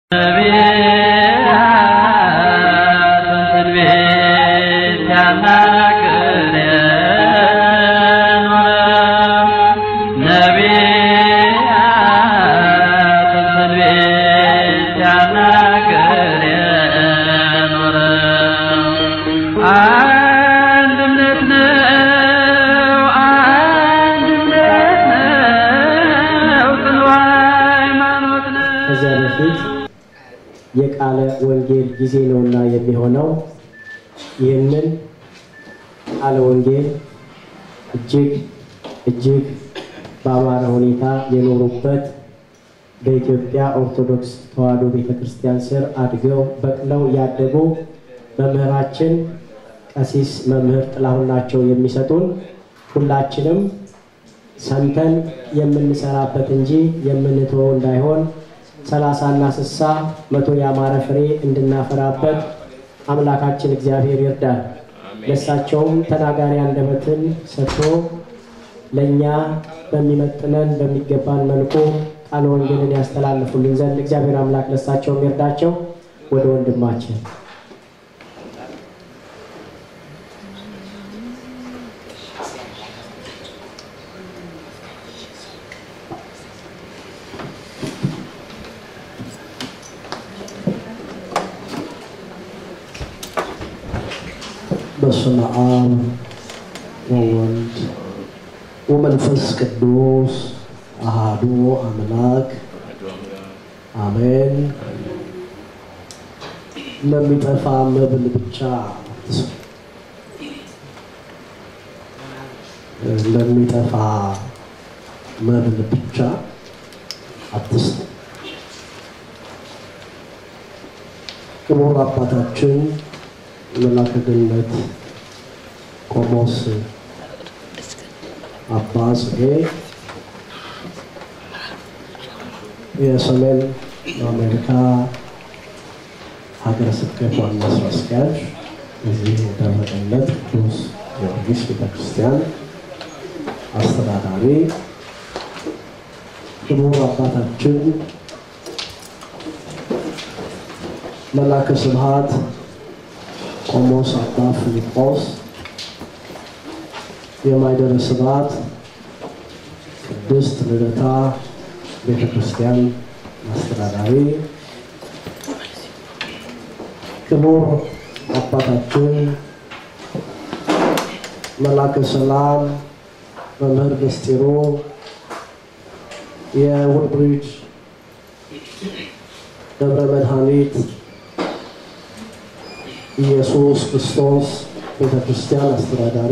አንድነት ነው አንድነት ነው ጽኑ ሃይማኖት ነው። ከዚያ በፊት የቃለ ወንጌል ጊዜ ነውና የሚሆነው ይህንን ቃለ ወንጌል እጅግ እጅግ በአማረ ሁኔታ የኖሩበት በኢትዮጵያ ኦርቶዶክስ ተዋሕዶ ቤተ ክርስቲያን ስር አድገው በቅለው ያደጉ መምህራችን ቀሲስ መምህር ጥላሁን ናቸው የሚሰጡን። ሁላችንም ሰምተን የምንሰራበት እንጂ የምንተወው እንዳይሆን ሰላሳና ስሳ መቶ ያማረ ፍሬ እንድናፈራበት አምላካችን እግዚአብሔር ይርዳል። ለእሳቸውም ተናጋሪ አንደበትን ሰጥቶ ለእኛ በሚመጥነን በሚገባን መልኩ ቃለ ወንጌልን ያስተላልፉልን ዘንድ እግዚአብሔር አምላክ ለእሳቸውም ይርዳቸው። ወደ ወንድማችን በስመ አብ ወወልድ ወመንፈስ ቅዱስ አሃዱ አምላክ አሜን። ለሚጠፋ መብል ብቻ አትስጡ፣ ለሚጠፋ መብል ብቻ አትስጡ። ክቡር አባታችን መላከ ገነት ቆሞስ አባ ጽጌ የሰሜን አሜሪካ ሀገረ ስብከት ዋና ስራ አስኪያጅ እዚህ የደብረ ገነት ቅዱስ ጊዮርጊስ ቤተክርስቲያን አስተዳዳሪ ክቡር አባታችን መላከ ስብሐት ቆሞስ አባ ፊልጶስ የማይደረ ስብሐት ቅድስት ልደታ ቤተ ክርስቲያን አስተዳዳሪ፣ ክቡር አባታችን መላከ ሰላም መምህር ምስጢሩ የውድብሪጅ ደብረ መድኃኒት ኢየሱስ ክርስቶስ ቤተ ክርስቲያን አስተዳዳሪ፣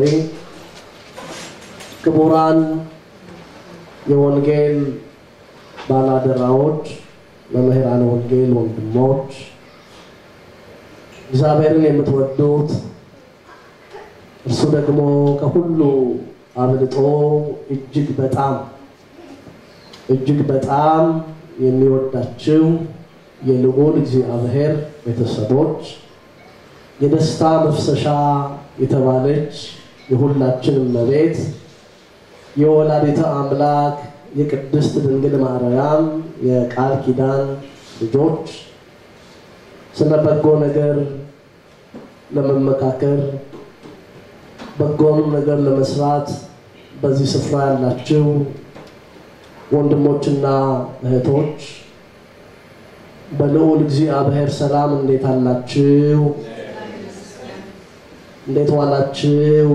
ክቡራን የወንጌል ባላደራዎች፣ መምህራን ወንጌል ወንድሞች፣ እግዚአብሔርን የምትወዱት እርሱ ደግሞ ከሁሉ አብልጦ እጅግ በጣም እጅግ በጣም የሚወዳችው የልዑል እግዚአብሔር ቤተሰቦች የደስታ መፍሰሻ የተባለች የሁላችን እመቤት የወላዲተ አምላክ የቅድስት ድንግል ማርያም የቃል ኪዳን ልጆች ስለ በጎ ነገር ለመመካከር በጎን ነገር ለመስራት በዚህ ስፍራ ያላችሁ ወንድሞችና እህቶች በልዑል እግዚአብሔር ሰላም እንዴት አላችሁ? እንዴት ዋላችሁ?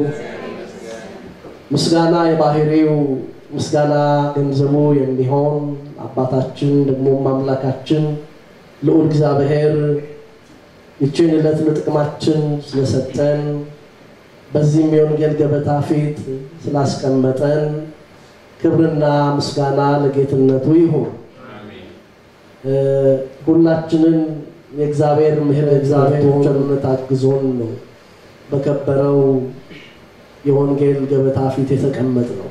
ምስጋና የባህሪው ምስጋና ገንዘቡ የሚሆን አባታችን ደግሞ አምላካችን ልዑል እግዚአብሔር ይችን ዕለት ለጥቅማችን ስለሰጠን በዚህም የወንጌል ገበታ ፊት ስላስቀመጠን ክብርና ምስጋና ለጌትነቱ ይሁን። ሁላችንን የእግዚአብሔር ምሕረት እግዚአብሔር ቸርነት አግዞን ነው በከበረው የወንጌል ገበታ ፊት የተቀመጥ ነው።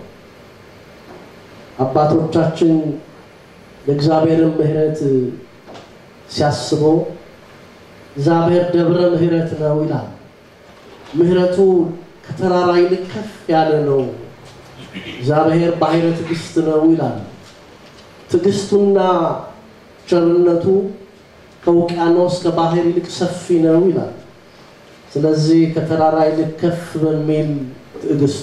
አባቶቻችን የእግዚአብሔርን ምሕረት ሲያስቡ እግዚአብሔር ደብረ ምሕረት ነው ይላል። ምሕረቱ ከተራራ ይልቅ ከፍ ያለ ነው። እግዚአብሔር ባሕረ ትዕግስት ነው ይላል። ትዕግስቱና ቸርነቱ ከውቅያኖስ ከባህር ይልቅ ሰፊ ነው ይላል። ስለዚህ ከተራራ ይልቅ ከፍ በሚል ትዕግስቱ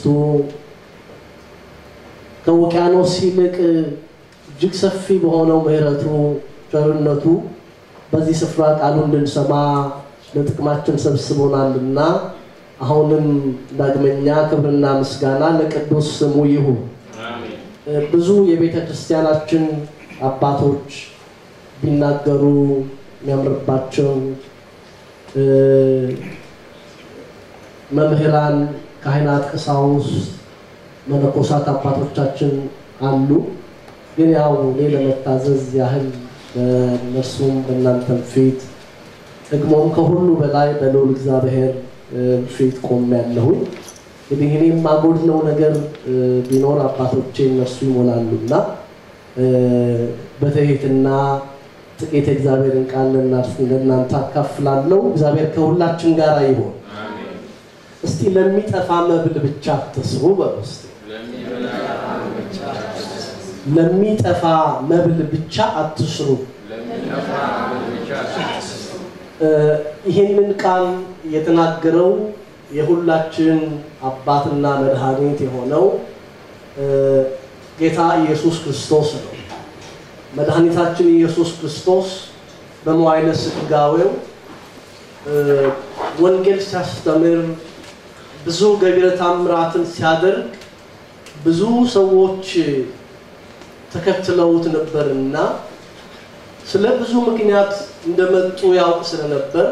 ከውቅያኖስ ይልቅ እጅግ ሰፊ በሆነው ምሕረቱ ቸርነቱ በዚህ ስፍራ ቃሉ እንድንሰማ ለጥቅማችን ሰብስቦናልና አሁንም ዳግመኛ ክብርና ምስጋና ለቅዱስ ስሙ ይሁን። ብዙ የቤተ ክርስቲያናችን አባቶች ቢናገሩ የሚያምርባቸው መምህራን፣ ካህናት፣ ቀሳውስት፣ መነኮሳት አባቶቻችን አሉ። ግን ያው እኔ ለመታዘዝ ያህል በእነርሱም በእናንተም ፊት ደግሞም ከሁሉ በላይ በልዑል እግዚአብሔር ፊት ቆሜያለሁኝ። እንግዲህ እኔ የማጎድለው ነገር ቢኖር አባቶቼ እነሱ ይሞላሉና በትህትና ጥቂት የእግዚአብሔርን ቃል ለእናንተ አካፍላለሁ። እግዚአብሔር ከሁላችን ጋር ይሆን። እስቲ ለሚጠፋ መብል ብቻ አትስሩ በሉ እስቲ። ለሚጠፋ መብል ብቻ አትስሩ። ይህንን ቃል የተናገረው የሁላችን አባትና መድኃኒት የሆነው ጌታ ኢየሱስ ክርስቶስ ነው። መድኃኒታችን ኢየሱስ ክርስቶስ በመዋዕለ ሥጋዌው ወንጌል ሲያስተምር ብዙ ገቢረ ተአምራትን ሲያደርግ ብዙ ሰዎች ተከትለውት ነበርና ስለ ብዙ ምክንያት እንደመጡ ያውቅ ስለነበር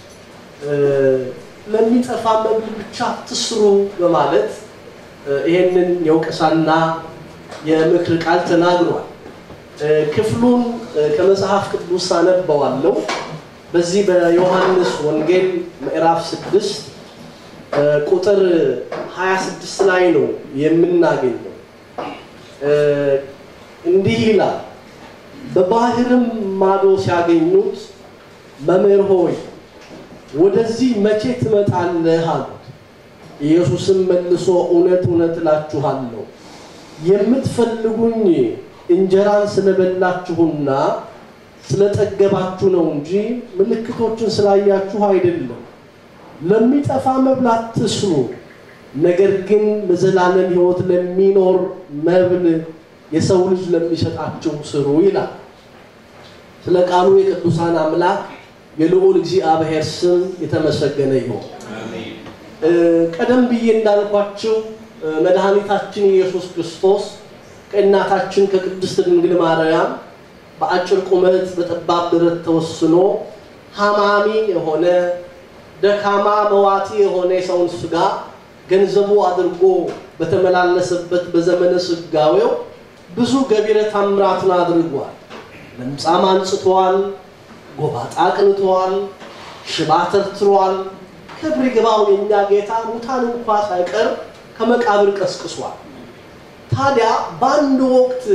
ለሚጠፋ መብል ብቻ አትስሩ በማለት ይሄንን የወቀሳና የምክር ቃል ተናግሯል። ክፍሉን ከመጽሐፍ ቅዱስ አነበዋለሁ። በዚህ በዮሐንስ ወንጌል ምዕራፍ ስድስት ቁጥር 26 ላይ ነው የምናገኘው። እንዲህ ይላል፣ በባህርም ማዶ ሲያገኙት መምህር ሆይ ወደዚህ መቼ ትመጣለህ አሉት። ኢየሱስም መልሶ እውነት እውነት እላችኋለሁ የምትፈልጉኝ እንጀራን ስለበላችሁና ስለጠገባችሁ ነው እንጂ ምልክቶችን ስላያችሁ አይደለም። ለሚጠፋ መብል አትስሩ፣ ነገር ግን ለዘላለም ሕይወት ለሚኖር መብል የሰው ልጅ ለሚሰጣችሁ ስሩ ይላል። ስለ ቃሉ የቅዱሳን አምላክ የልዑል እግዚአብሔር ስም የተመሰገነ ይሁን። ቀደም ብዬ እንዳልኳችሁ መድኃኒታችን ኢየሱስ ክርስቶስ ከእናታችን ከቅድስት ድንግል ማርያም በአጭር ቁመት በጠባብ ደረት ተወስኖ ሐማሚ የሆነ ደካማ መዋቲ የሆነ የሰውን ስጋ ገንዘቡ አድርጎ በተመላለሰበት በዘመነ ስጋዌው ብዙ ገቢረ ተአምራትን አድርጓል። ለምጻም አንጽቷል፣ ጎባጣ አቅንቷል፣ ሽባ ተርትሯል። ክብር ይግባው የእኛ ጌታ ሙታን እንኳ ሳይቀር ከመቃብር ቀስቅሷል። ታዲያ በአንድ ወቅት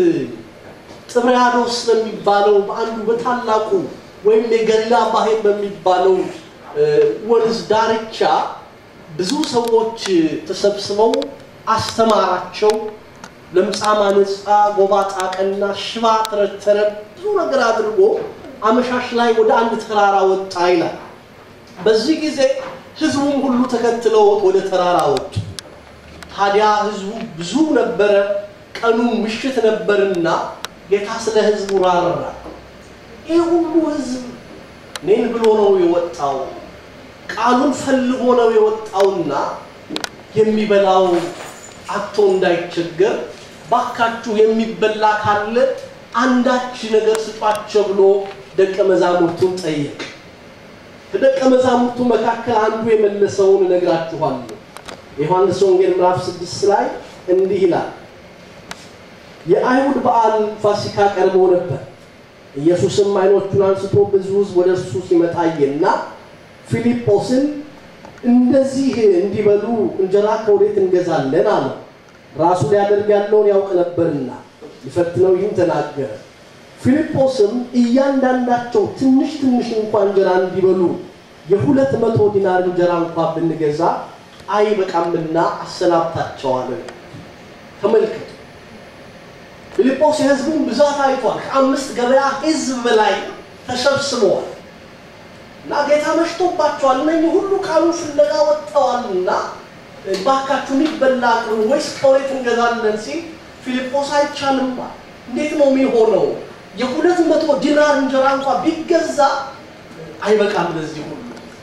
ጥብርያዶስ በሚባለው በአንዱ በታላቁ ወይም የገሊላ ባህር በሚባለው ወንዝ ዳርቻ ብዙ ሰዎች ተሰብስበው አስተማራቸው። ለምጻም አነጻ፣ ጎባጣ ቀና፣ ሽባ ተረተረ፣ ብዙ ነገር አድርጎ አመሻሽ ላይ ወደ አንድ ተራራ ወጣ ይላል። በዚህ ጊዜ ህዝቡም ሁሉ ተከትለውት ወደ ተራራ ወጡ። ታዲያ ህዝቡ ብዙ ነበረ፣ ቀኑ ምሽት ነበርና ጌታ ስለ ህዝቡ ራራ። ይህ ሁሉ ህዝብ እኔን ብሎ ነው የወጣው፣ ቃሉን ፈልጎ ነው የወጣውና የሚበላው አቶ እንዳይቸገር ባካችሁ የሚበላ ካለ አንዳች ነገር ስጧቸው ብሎ ደቀ መዛሙርቱን ጠየቅ። ከደቀ መዛሙርቱ መካከል አንዱ የመለሰውን እነግራችኋለሁ። የዮሐንስ ወንጌል ምዕራፍ ስድስት ላይ እንዲህ ይላል። የአይሁድ በዓል ፋሲካ ቀርቦ ነበር። ኢየሱስም ዓይኖቹን አንስቶ ብዙ ሕዝብ ወደ እርሱ ሲመጣ አየና ፊልጶስን እንደዚህ እንዲበሉ እንጀራ ከወዴት እንገዛለን አለው። ራሱ ሊያደርግ ያለውን ያውቅ ነበርና ሊፈትነው ይህን ተናገረ። ፊልጶስም እያንዳንዳቸው ትንሽ ትንሽ እንኳን እንጀራ እንዲበሉ የሁለት መቶ ዲናር እንጀራ እንኳን ብንገዛ አይበቃምና አሰናብታቸዋል። ተመልከቱ። ፊልጶስ የህዝቡን ብዛት አይቷል። ከአምስት ገበያ ህዝብ በላይ ተሰብስበዋል። እና ጌታ መሽቶባቸዋል፣ እነኚህ ሁሉ ቃሉን ፍለጋ ወጥተዋልና ባካችሁ የሚበላ አቅርቡ ወይስ ከወዴት እንገዛለን ሲል ፊልጶስ አይቻልም አለ። እንዴት ነው የሚሆነው? የሁለት መቶ ዲናር እንጀራ እንኳ ቢገዛ አይበቃም ለዚህ ሁሉ።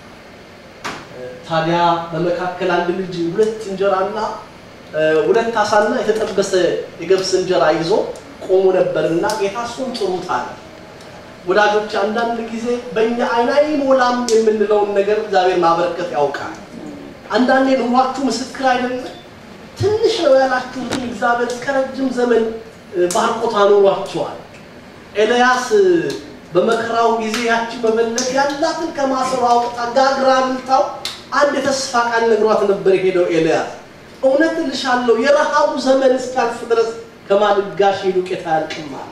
ታዲያ በመካከል አንድ ልጅ ሁለት እንጀራና ሁለት አሳና የተጠበሰ የገብስ እንጀራ ይዞ ቆሞ ነበርና ጌታ እሱን ጥሩት አለ። ወዳጆች አንዳንድ ጊዜ በእኛ አይን አይሞላም የምንለውን ነገር እግዚአብሔር ማበረከት ያውቃል። አንዳንዴ ኑሯችሁ ምስክር አይደለም። ትንሽ ነው ያላችሁትን እግዚአብሔር እስከ ረጅም ዘመን ባርኮት አኖሯቸዋል። ኤልያስ በመከራው ጊዜ ያቺ መበለት ያላትን ከማሰሮ አውጥታ ጋግራ ብልታው አንድ የተስፋ ቃል ነግሯት ነበር የሄደው ኤልያስ። እውነት እልሻለሁ የረሃቡ ዘመን እስኪያልፍ ድረስ ከማድጋሽ ዱቄት አያልቅም አለ።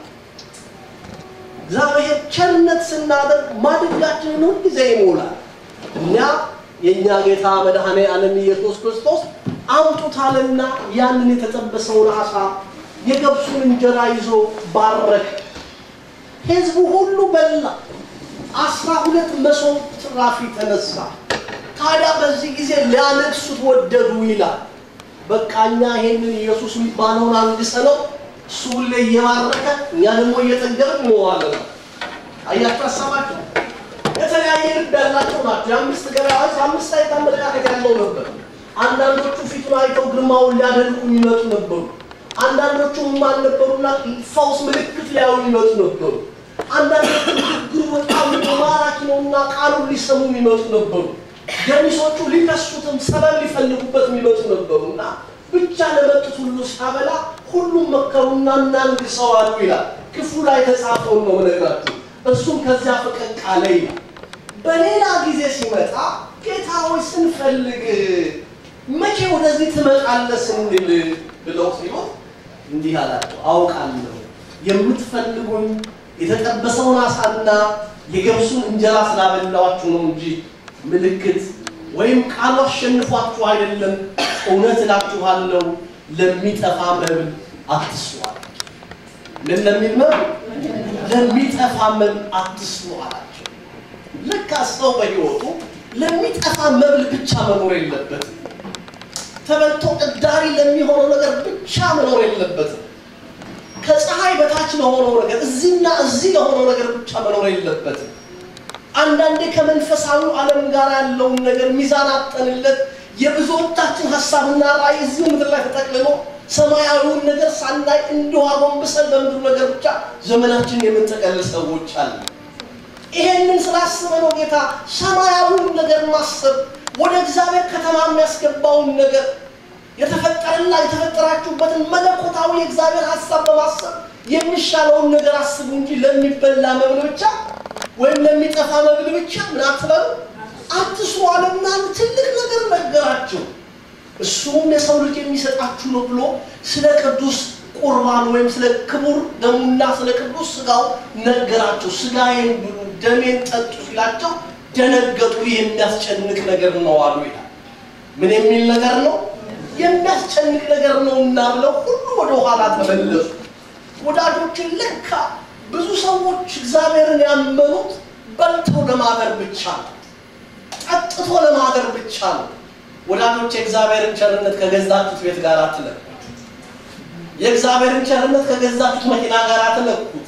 እግዚአብሔር ቸርነት ስናደርግ ማድጋችንን ሁልጊዜ ይሞላል። እኛ የእኛ ጌታ መድኃኔ ዓለም ኢየሱስ ክርስቶስ አምጡታልና ያንን የተጠበሰውን አሳ የገብሱን እንጀራ ይዞ ባረከ። ሕዝቡ ሁሉ በላ። አስራ ሁለት መሶብ ትራፊ ተነሳ። ታዲያ በዚህ ጊዜ ሊያነግሱት ወደዱ ይላል። በቃ እኛ ይሄንን ኢየሱስ የሚባለውን አንግሰነው እሱ ሁሌ እየባረከ እኛ ደግሞ እየጠገብን እንኖራለን። አያችሁ ሀሳባቸው የተለያየ ልብ ያላቸው ናቸው። የአምስት ገበያዎች አምስት አይነት አመለካከት ያለው ነበር። አንዳንዶቹ ፊቱን አይተው ግርማውን ሊያደንቁ የሚመጡ ነበሩ። አንዳንዶቹ ማን ነበሩና ፈውስ ምልክት ሊያዩ የሚመጡ ነበሩ። አንዳንዶቹ ንግግሩ በጣም ማራኪ ነውና ቃሉን ሊሰሙ የሚመጡ ነበሩ። ገሚሶቹ ሊከሱትም ሰበብ ሊፈልጉበት የሚመጡ ነበሩ እና ብቻ ለመጡት ሁሉ ሲያበላ ሁሉም መከሩና እናንግሰው አሉ ይላል። ክፍሉ ላይ የተጻፈውን ነው የምነግራችሁ። እሱም ከዚያ ፈቀቅ አለ ይላል። በሌላ ጊዜ ሲመጣ ጌታ ሆይ ስንፈልግ መቼ ወደዚህ ትመጣለህ ስንል ብለው ሲሉት እንዲህ አላቸው፣ አውቃለሁ የምትፈልጉኝ የተጠበሰውን አሳና የገብሱን እንጀራ ስላበላኋችሁ ነው እንጂ ምልክት ወይም ቃሉ አሸንፏችሁ አይደለም። እውነት እላችኋለሁ ለሚጠፋ መብል አትስሩ አላቸው። ምን ለሚል መብል? ለሚጠፋ መብል አትስሩ አላቸው። ልክ ሰው በሕይወቱ ለሚጠፋ መብል ብቻ መኖር የለበትም። ተበልቶ እዳሪ ለሚሆነው ነገር ብቻ መኖር የለበትም። ከፀሐይ በታች ለሆነው ነገር እዚህና እዚህ ለሆነው ነገር ብቻ መኖር የለበትም። አንዳንዴ ከመንፈሳዊ ዓለም ጋር ያለውን ነገር ሚዛን አጠንለት የብዙዎቻችን ሀሳብና ራዕይ እዚሁ ምድር ላይ ተጠቅልሎ ሰማያዊውን ነገር ሳናይ እንዲሁ አጎንብሰን በምድሩ ነገር ብቻ ዘመናችንን የምንጠቀልል ሰዎች አለ። ይሄንን ስላስበ ነው ጌታ ሰማያዊውን ነገር ማሰብ ወደ እግዚአብሔር ከተማ የሚያስገባውን ነገር የተፈጠረና የተፈጠራችሁበትን መለኮታዊ የእግዚአብሔር ሀሳብ በማሰብ የሚሻለውን ነገር አስቡ እንጂ ለሚበላ መብል ብቻ ወይም ለሚጠፋ መብል ብቻ ምን አትበሉ አትስሩ አለና ትልቅ ነገር ነገራቸው። እሱም የሰው ልጅ የሚሰጣችሁ ነው ብሎ ስለ ቅዱስ ቁርባን ወይም ስለ ክቡር ደሙና ስለ ቅዱስ ስጋው ነገራቸው። ስጋዬን ብሉ ደሜን ጠጡ ሲላቸው ደነገጡ። ይህ የሚያስጨንቅ ነገር ነው አሉ ይላል። ምን የሚል ነገር ነው? የሚያስጨንቅ ነገር ነው እና ብለው ሁሉ ወደ ኋላ ተመለሱ። ወዳጆችን ለካ ብዙ ሰዎች እግዚአብሔርን ያመኑት በልተው ለማደር ብቻ ነው፣ ጠጥቶ ለማደር ብቻ ነው። ወዳጆች የእግዚአብሔርን ቸርነት ከገዛችሁት ቤት ጋር አትለኩት። የእግዚአብሔርን ቸርነት ከገዛችሁት መኪና ጋር አትለኩት።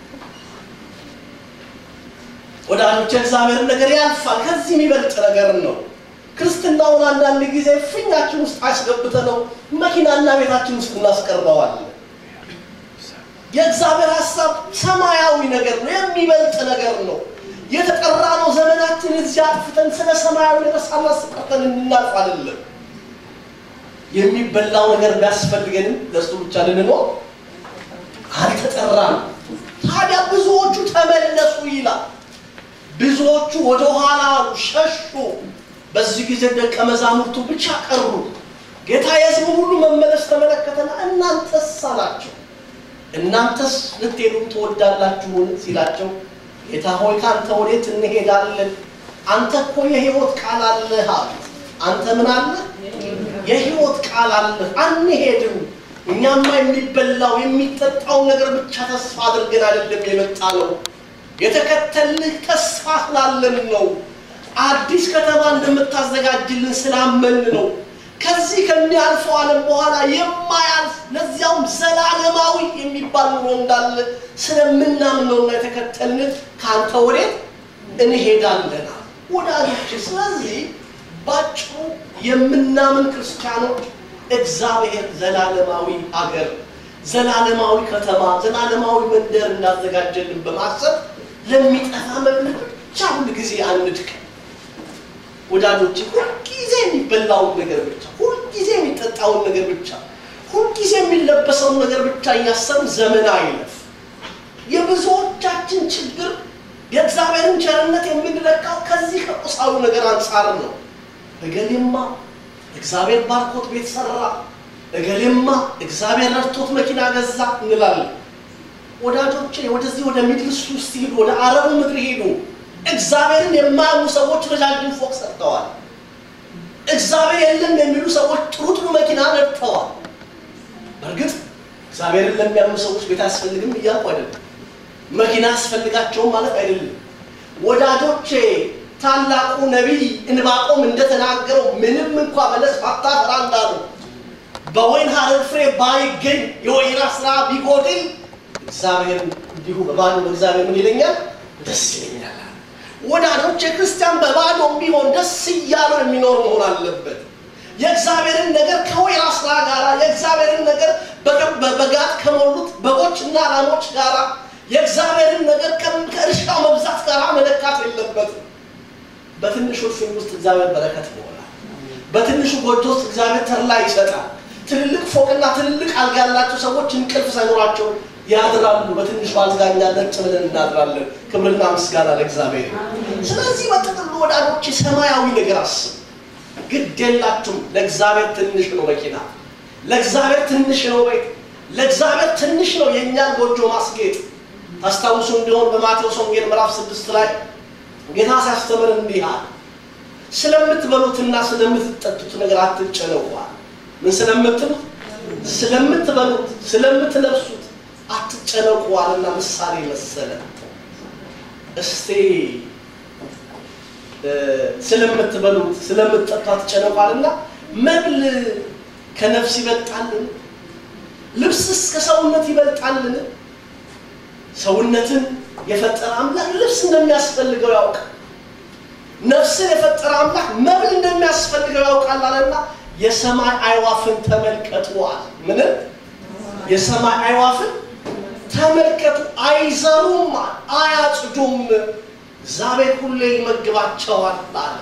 ወዳጆች የእግዚአብሔርን ነገር ያልፋል። ከዚህ የሚበልጥ ነገር ነው። ክርስትናውን አንዳንድ ጊዜ ፊኛችን ውስጥ አስገብተ ነው መኪናና ቤታችን ውስጥ እናስቀርበዋለን። የእግዚአብሔር ሀሳብ ሰማያዊ ነገር ነው፣ የሚበልጥ ነገር ነው። የተጠራ ነው ዘመናችን እዚያ አጥፍተን ስለ ሰማያዊ ነገር ሳናስቀርተን እንድናልፍ አይደለም። የሚበላው ነገር ቢያስፈልገንም ለእሱ ብቻ ልንኖር አልተጠራም። ታዲያ ብዙዎቹ ተመለሱ ይላል። ብዙዎቹ ወደ ኋላ ሸሹ። በዚህ ጊዜ ደቀ መዛሙርቱ ብቻ ቀሩ። ጌታ የሕዝቡን ሁሉ መመለስ ተመለከተና እናንተስ አላቸው እናንተስ ልትሄዱ ትወዳላችሁን ሲላቸው ጌታ ሆይ ከአንተ ወዴት እንሄዳለን? አንተ እኮ የሕይወት ቃል አለህ አሉት። አንተ ምን አለ? የሕይወት ቃል አለህ፣ አንሄድም። እኛማ የሚበላው የሚጠጣው ነገር ብቻ ተስፋ አድርገን አይደለም የመጣ ነው። የተከተልህ ተስፋ ስላለን ነው። አዲስ ከተማ እንደምታዘጋጅልን ስላመን ነው። ከዚህ ከሚያልፈው ዓለም በኋላ የማያልፍ ለዚያውም ዘላለማዊ የሚባል ኑሮ እንዳለ ስለምናምን ነውና የተከተልን ከአንተ ወዴት እንሄዳለን ወዳጆች። ስለዚህ ባጭሩ የምናምን ክርስቲያኖች እግዚአብሔር ዘላለማዊ አገር፣ ዘላለማዊ ከተማ፣ ዘላለማዊ መንደር እንዳዘጋጀልን በማሰብ ለሚጠፋ መብል ብቻ ሁል ጊዜ አንድቀን ወዳጆች ሁልጊዜ የሚበላውን ነገር ብቻ፣ ሁልጊዜ የሚጠጣውን ነገር ብቻ፣ ሁልጊዜ የሚለበሰውን ነገር ብቻ እያሰብን ዘመን አይለፍ። የብዙዎቻችን ችግር የእግዚአብሔርን ቸርነት የምንለካው ከዚህ ከቁሳዊ ነገር አንጻር ነው። እገሌማ እግዚአብሔር ባርኮት ቤት ሰራ፣ እገሌማ እግዚአብሔር ረድቶት መኪና ገዛ እንላለን። ወዳጆቼ ወደዚህ ወደ ሚድል ኢስት ውስጥ ሂዱ፣ ወደ አረቡ ምድር ሂዱ። እግዚአብሔርን የማያምኑ ሰዎች ረጃጅም ፎቅ ሰርተዋል። እግዚአብሔር የለም የሚሉ ሰዎች ጥሩ ጥሩ መኪና ነድተዋል። በእርግጥ እግዚአብሔርን ለሚያምኑ ሰዎች ቤት አያስፈልግም እያልኩ አይደለም። መኪና አያስፈልጋቸውም ማለት አይደለም። ወዳጆቼ ታላቁ ነቢይ እንባቆም እንደተናገረው ምንም እንኳ በለስ ባታፈራ እንዳሉ በወይን ሐረግ ፍሬ ባይገኝ የወይራ ስራ ቢጎድል እግዚአብሔር እንዲሁ በባዶ በእግዚአብሔር ምን ይለኛል? ደስ ይለኛል። ወዳጆች የክርስቲያን በባዶም ቢሆን ደስ እያለው የሚኖር መሆን አለበት። የእግዚአብሔርን ነገር ከወይራ ስራ ጋር የእግዚአብሔርን ነገር በጋጥ ከሞሉት በጎችና ላሞች ጋር የእግዚአብሔርን ነገር ከእርሻው መብዛት ጋር መለካት የለበትም። በትንሹ እልፍኝ ውስጥ እግዚአብሔር በረከት ይሞላል። በትንሹ ጎጆ ውስጥ እግዚአብሔር ተድላ ይሰጣል። ትልልቅ ፎቅና ትልልቅ አልጋ ያላቸው ሰዎች እንቅልፍ ሳይኖራቸው ያድራሉ። በትንሹ አልጋኛ ነጭ ብለን እናድራለን። ክብርና ምስጋና ለእግዚአብሔር። ስለዚህ በጥቅሉ ወዳጆች ሰማያዊ ነገር አስብ። ግድ የላችሁም። ለእግዚአብሔር ትንሽ ነው መኪና፣ ለእግዚአብሔር ትንሽ ነው ቤት፣ ለእግዚአብሔር ትንሽ ነው የእኛን ጎጆ ማስጌጥ። ታስታውሱ እንዲሆን በማቴዎስ ወንጌል ምዕራፍ ስድስት ላይ ጌታ ሲያስተምር እንዲህ አለ፣ ስለምትበሉትና ስለምትጠጡት ነገር አትጨነቋል። ምን ስለምትሉት? ስለምትበሉት፣ ስለምትለብሱት አትጨነቁ አለና ምሳሌ መሰለ። እስቲ ስለምትበሉት ስለምትጠጡ አትጨነቁ አለና መብል ከነፍስ ይበልጣልን? ልብስስ ከሰውነት ይበልጣልን? ሰውነትን የፈጠረ አምላክ ልብስ እንደሚያስፈልገው ያውቃል። ነፍስን የፈጠረ አምላክ መብል እንደሚያስፈልገው ያውቃል አለና የሰማይ አይዋፍን ተመልከቱዋል። ምንም የሰማይ አይዋፍን ተመልከቱ፣ አይዘሩም፣ አያጭዱም፣ እግዚአብሔር ሁሌ ይመግባቸዋል አለ።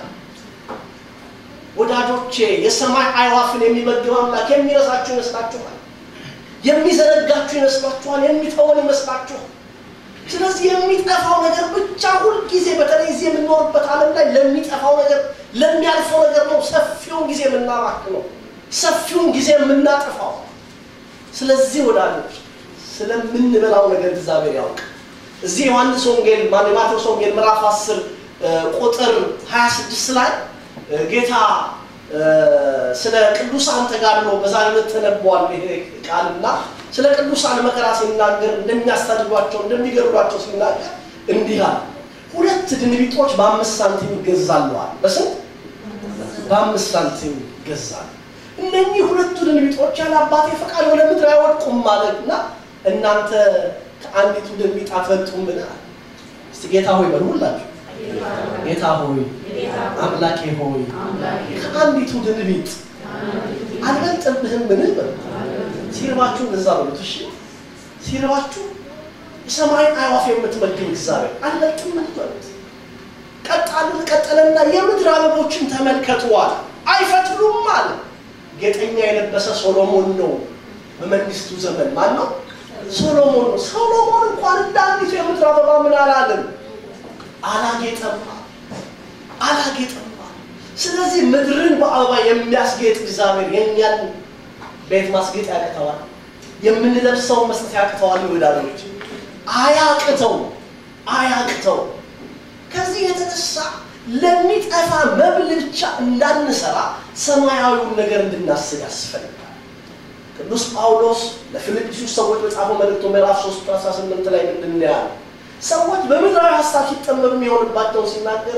ወዳጆቼ የሰማይ አይዋፍን የሚመግብ አምላክ የሚረሳችሁ ይመስላችኋል? የሚዘነጋችሁ ይመስላችኋል? የሚተወን ይመስላችኋል? ስለዚህ የሚጠፋው ነገር ብቻ ሁልጊዜ በተለይ እዚህ የምንኖርበት ዓለም ላይ ለሚጠፋው ነገር ለሚያልፈው ነገር ነው ሰፊውን ጊዜ የምናባክነው፣ ሰፊውን ጊዜ የምናጠፋው። ስለዚህ ወዳጆች ስለምንበላው ነገር እግዚአብሔር ያውቅ። እዚህ ዮሐንስ ወንጌል ማቴዎስ ወንጌል ምዕራፍ 10 ቁጥር 26 ላይ ጌታ ስለ ቅዱሳን ተጋድሎ በዛሬ ዕለት ተነቧል ይሄ ቃልና ስለ ቅዱሳን መከራ ሲናገር እንደሚያስታድዷቸው እንደሚገድሏቸው ሲናገር እንዲህ አለ። ሁለት ድንቢጦች በአምስት ሳንቲም ይገዛለዋል። በስንት? በአምስት ሳንቲም ይገዛሉ። እነኚህ ሁለቱ ድንቢጦች ያለ አባቴ ፈቃድ ወደ ምድር አይወድቁም ማለት እና እናንተ ከአንዲቱ ድንቢጥ አትበልጡምን? እስቲ ጌታ ሆይ በሉ ሁላችሁ ጌታ ሆይ አምላኬ ሆይ ከአንዲቱ ድንቢጥ አልበልጥብህም? ምን በሉ ሲርባችሁ እንደዛ በሉት። እሺ ሲርባችሁ የሰማይን አዕዋፍ የምትመግብ እግዚአብሔር አልበልጥም በሉት። ቀጣሉ ቀጠለና የምድር አበቦችን ተመልከቱዋል፣ አይፈትሉም አለ። ጌጠኛ የለበሰ ሶሎሞን ነው በመንግስቱ ዘመን ማን ነው? ሶሎሞን ነው። ሶሎሞን እንኳን እንደ አንዲቱ የምድር አበባ ምን አላለም? አላጌጠም አላጌጠም። ስለዚህ ምድርን በአበባ የሚያስጌጥ እግዚአብሔር የእኛን ቤት ማስጌጥ ያቅተዋል። የምንለብሰውን መስጠት ያቅተዋል። ወዳጆች አያቅተው አያቅተው። ከዚህ የተነሳ ለሚጠፋ መብል ብቻ እንዳንሰራ ሰማያዊውን ነገር እንድናስብ ያስፈልጋል። ቅዱስ ጳውሎስ ለፊልጵስዩስ ሰዎች በጻፈው መልእክቱ ምዕራፍ 3 18 ላይ ምንድን ነው ያለው? ሰዎች በምድራዊ ሀሳብ ሲጠመዱ የሚሆንባቸውን ሲናገር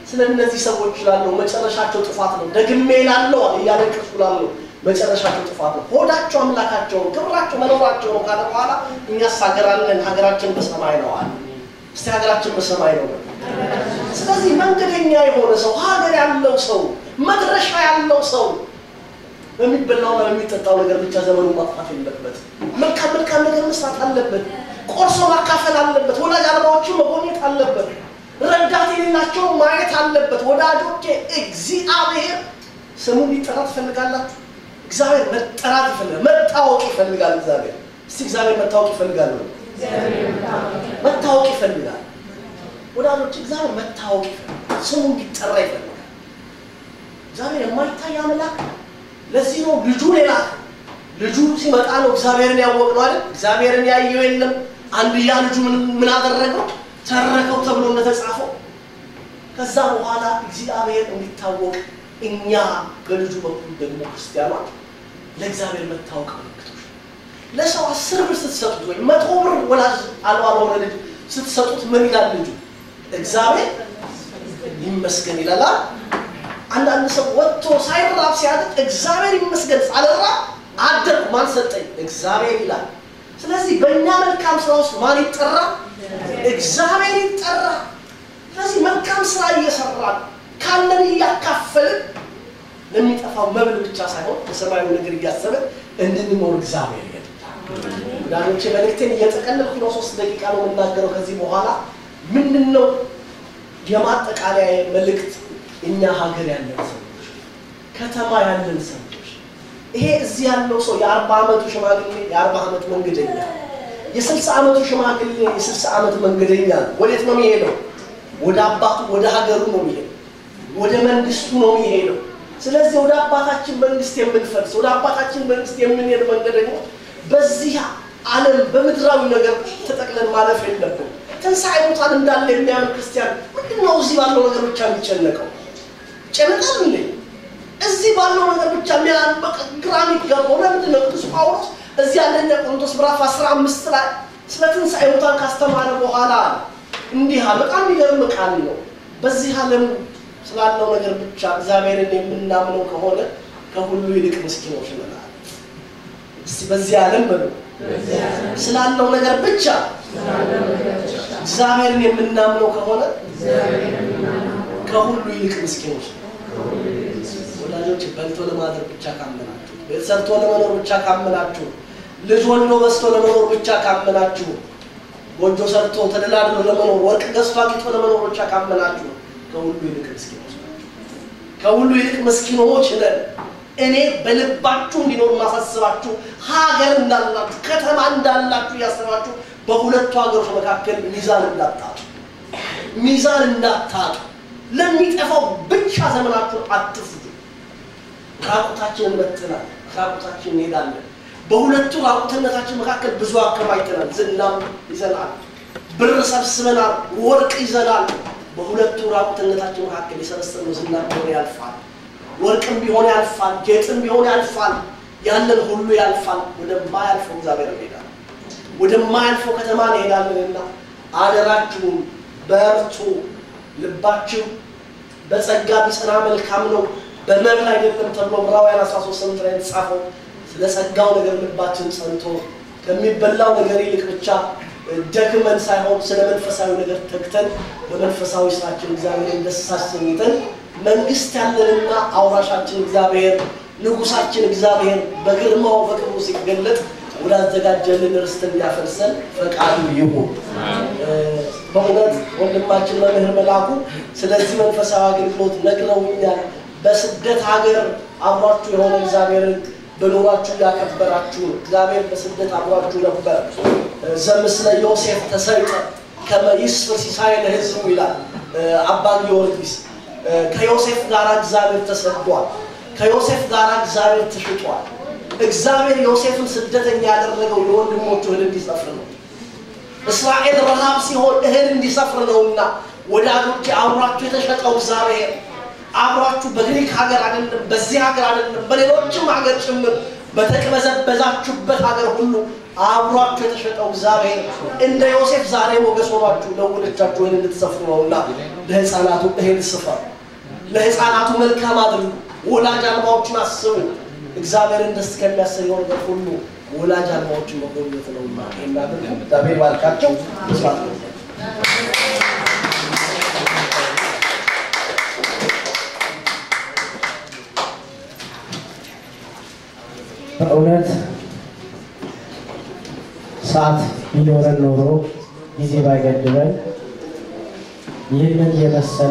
ስለ እነዚህ ሰዎች ላለው መጨረሻቸው ጥፋት ነው። ደግሜ ላለው እያለቀሱ ላለው መጨረሻቸው ጥፋት ነው። ሆዳቸው አምላካቸው ነው፣ ክብራቸው መኖራቸው ነው ካለ በኋላ እኛስ ሀገር አለን፣ ሀገራችን በሰማይ ነው አለ። እስቲ ሀገራችን በሰማይ ነው። ስለዚህ መንገደኛ የሆነ ሰው፣ ሀገር ያለው ሰው፣ መድረሻ ያለው ሰው በሚበላውና በሚጠጣው ነገር ብቻ ዘመኑ ማጥፋት የለበት። መልካም መልካም ነገር መስራት አለበት። ቆርሶ ማካፈል አለበት። ወላጅ አልባዎችን መጎብኘት አለበት። ረዳት የሌላቸውን ማየት አለበት። ወዳጆቼ እግዚአብሔር ስሙ ሊጠራ ትፈልጋላችሁ? እግዚአብሔር መጠራት ይፈልጋል። መታወቅ ይፈልጋል። እግዚአብሔር እስቲ እግዚአብሔር መታወቅ ይፈልጋል ነው መታወቅ ይፈልጋል። ወዳጆች እግዚአብሔር መታወቅ ይፈልጋል። ስሙ እንዲጠራ ይፈልጋል። እግዚአብሔር የማይታይ አምላክ ለዚህ ነው ልጁን የላከ። ልጁ ሲመጣ ነው እግዚአብሔርን ያወቅነው አይደል? እግዚአብሔርን ያየው የለም። አንድያ ልጁ ምን አደረገው? ተረከው ተብሎ እንደተጻፈው ከዛ በኋላ እግዚአብሔር እንዲታወቅ እኛ በልጁ በኩል ደግሞ ክርስቲያኖች ለእግዚአብሔር መታወቅ ምልክቶች ለሰው አስር ብር ስትሰጡት ወይም መቶ ብር ወላጅ አልባ ለሆነ ልጅ ስትሰጡት ምን ይላል ልጁ? እግዚአብሔር ይመስገን ይላል። አንዳንድ ሰው ወጥቶ ሳይራብ ሲያድር እግዚአብሔር ይመስገን ሳልራ አደርኩ ማን ሰጠኝ? እግዚአብሔር ይላል። ስለዚህ በእኛ መልካም ስራ ውስጥ ማን ይጠራ? እግዚአብሔር ይጠራ። ስለዚህ መልካም ስራ እየሰራን ካለን እያካፈልን ለሚጠፋው መብል ብቻ ሳይሆን በሰማያዊ ነገር እያሰብን እንድንኖር እግዚአብሔር ይገድታል። ወዳጆቼ መልእክቴን እየጠቀለልኩ ነው። ሶስት ደቂቃ ነው የምናገረው ከዚህ በኋላ ምንድን ነው የማጠቃለያ መልእክት እኛ ሀገር ያለን ሰዎች፣ ከተማ ያለን ሰዎች ይሄ እዚህ ያለው ሰው የአርባ ዓመቱ ሽማግሌ የአርባ ዓመት መንገደኛ፣ የስልሳ ዓመቱ ሽማግሌ የስልሳ ዓመት መንገደኛ ነው። ወዴት ነው የሚሄደው? ወደ አባቱ ወደ ሀገሩ ነው የሚሄደው። ወደ መንግስቱ ነው የሚሄደው። ስለዚህ ወደ አባታችን መንግስት የምንፈልስ ወደ አባታችን መንግስት የምንሄድ መንገደኞች በዚህ ዓለም በምድራዊ ነገር ተጠቅለን ማለፍ የለብን። ትንሣኤ ሙታን እንዳለ የሚያምን ክርስቲያን ምንድን ነው እዚህ ባለው ነገር ብቻ የሚጨነቀው? ጨነቃል እንዴ? እዚህ ባለው ነገር ብቻ የሚያበቅ ግራ የሚገባው ለምንድን ነው? ቅዱስ ጳውሎስ እዚህ አንደኛ ቆሮንቶስ ምዕራፍ አስራ አምስት ላይ ስለ ትንሣኤ ሙታን ካስተማረ በኋላ እንዲህ አለ። በጣም የሚገርም ቃል ነው። በዚህ ዓለም ስላለው ነገር ብቻ እግዚአብሔርን የምናምነው ከሆነ ከሁሉ ይልቅ ምስኪኖች ነን። እስቲ በዚህ ዓለም በሉ ስላለው ነገር ብቻ እግዚአብሔርን የምናምነው ከሆነ ከሁሉ ይልቅ ምስኪኖች ነን። ወዳጆች በልቶ ለማደር ብቻ ካመናችሁ፣ ቤት ሰርቶ ለመኖር ብቻ ካመናችሁ፣ ልጅ ወልዶ በስቶ ለመኖር ብቻ ካመናችሁ፣ ጎጆ ሰርቶ ተደላድሎ ለመኖር ወርቅ ገዝቶ አጊጦ ለመኖር ብቻ ካመናችሁ ከሁሉ ይልቅ ምስኪኖች ናቸው። ከሁሉ ይልቅ ምስኪኖች ነን። እኔ በልባችሁ እንዲኖር ማሳስባችሁ ሀገር እንዳላችሁ ከተማ እንዳላችሁ እያሰባችሁ በሁለቱ ሀገሮች መካከል ሚዛን እንዳታጡ ሚዛን እንዳታጡ ለሚጠፋው ብቻ ዘመናችሁን አትፍጁ። ራቁታችንን መጥተናል፣ ራቁታችን እንሄዳለን። በሁለቱ ራቁትነታችን መካከል ብዙ አከማችተናል። ዝናም ይዘናል፣ ብር ሰብስበናል፣ ወርቅ ይዘናል። በሁለቱ ራቁትነታችን መካከል የሰበሰብነው ዝና ቢሆን ያልፋል፣ ወርቅም ቢሆን ያልፋል፣ ጌጥም ቢሆን ያልፋል፣ ያለን ሁሉ ያልፋል። ወደማያልፈው እግዚአብሔር እንሄዳለን፣ ወደማያልፈው ከተማ እንሄዳለንና አደራችሁም በርቱ። ልባችሁ በጸጋ ቢጸና መልካም ነው፣ በመብል አይደለም ተብሎ ዕብራውያን 13 ስምንት ላይ የተጻፈው ስለ ጸጋው ነገር ልባችን ጸንቶ ከሚበላው ነገር ይልቅ ብቻ ደክመን ሳይሆን ስለ መንፈሳዊ ነገር ተግተን በመንፈሳዊ ስራችን እግዚአብሔርን ደስ አሰኝተን መንግስት ያለንና አውራሻችን እግዚአብሔር ንጉሳችን እግዚአብሔር በግርማው በክብሩ ሲገለጥ ወዳዘጋጀልን ርስት እንዲያፈርሰን ፈቃዱ ይሁን። በእውነት ወንድማችን መምህር መላኩ ስለዚህ መንፈሳዊ አገልግሎት ነግረውኛል። በስደት ሀገር አብሯችሁ የሆነ እግዚአብሔርን በኑሯችሁ ያከበራችሁ እግዚአብሔር በስደት አብሯችሁ ነበር። ዘምስለ ዮሴፍ ተሰይጠ ከመ ይስፍር ሲሳይ ለሕዝቡ ይላል አባ ጊዮርጊስ። ከዮሴፍ ጋር እግዚአብሔር ተሰዷል። ከዮሴፍ ጋር እግዚአብሔር ተሽጧል። እግዚአብሔር ዮሴፍን ስደተኛ ያደረገው የወንድሞቹ እህል እንዲሰፍር ነው። እስራኤል ረሃብ ሲሆን እህል እንዲሰፍር ነውና ወዳጆቼ አብሯችሁ የተሸጠው እግዚአብሔር አብሯችሁ በግሪክ ሀገር አይደለም፣ በዚህ ሀገር አይደለም፣ በሌሎችም ሀገር ጭምር በተቅበዘበዛችሁበት ሀገር ሁሉ አብሯችሁ የተሸጠው እግዚአብሔር እንደ ዮሴፍ ዛሬ ሞገስ ሆኗችሁ ለወገኖቻችሁ እህል እንድትሰፍሩ ነውና ለህፃናቱ እህል ስፈር፣ ለህፃናቱ መልካም አድርጉ፣ ወላጅ አልባዎችን አስቡ። እግዚአብሔርን ደስ ከሚያሰኘው ነገር ሁሉ ወላጅ አልባዎችን መጎብኘት ነውና ይህን አድርጉ። እግዚአብሔር ባርካቸው። ስራት ነው። በእውነት ሰዓት ቢኖረን ኖሮ ጊዜ ባይገድበን ይህንን የመሰለ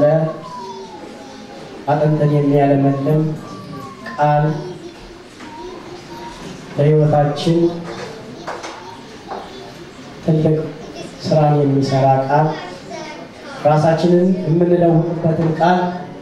አጥንትን የሚያለመልም ቃል ለሕይወታችን ትልቅ ስራን የሚሰራ ቃል ራሳችንን የምንለውጥበትን ቃል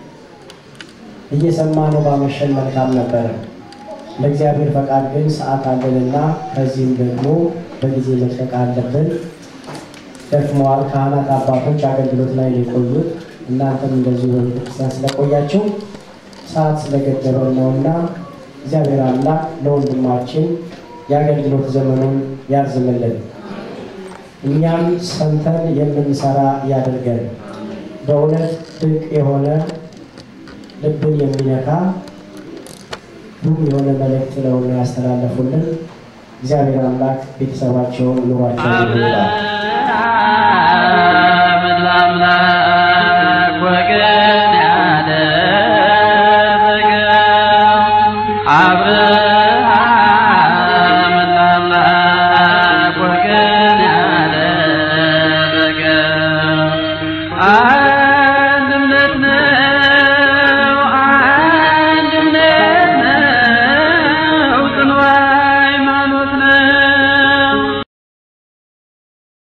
እየሰማነው ባመሸን መልካም ነበረ። ለእግዚአብሔር ፈቃድ ግን ሰዓት አለንና ከዚህም ደግሞ በጊዜ መልቀቅ አለብን። ደክመዋል። ካህናት አባቶች አገልግሎት ላይ ነው የቆዩት። እናንተም እንደዚሁ በቤተክርስቲያን ስለቆያችሁ ሰዓት ስለገደበን ነውና እግዚአብሔር አምላክ ለወንድማችን የአገልግሎት ዘመኑን ያርዝምልን፣ እኛም ሰምተን የምንሰራ ያድርገን። በእውነት ድንቅ የሆነ ልብን የሚነካ ሁሉም የሆነ መልእክት ነውና ያስተላለፉልን። እግዚአብሔር አምላክ ቤተሰባቸውን ኑሯቸውን ይባርክ።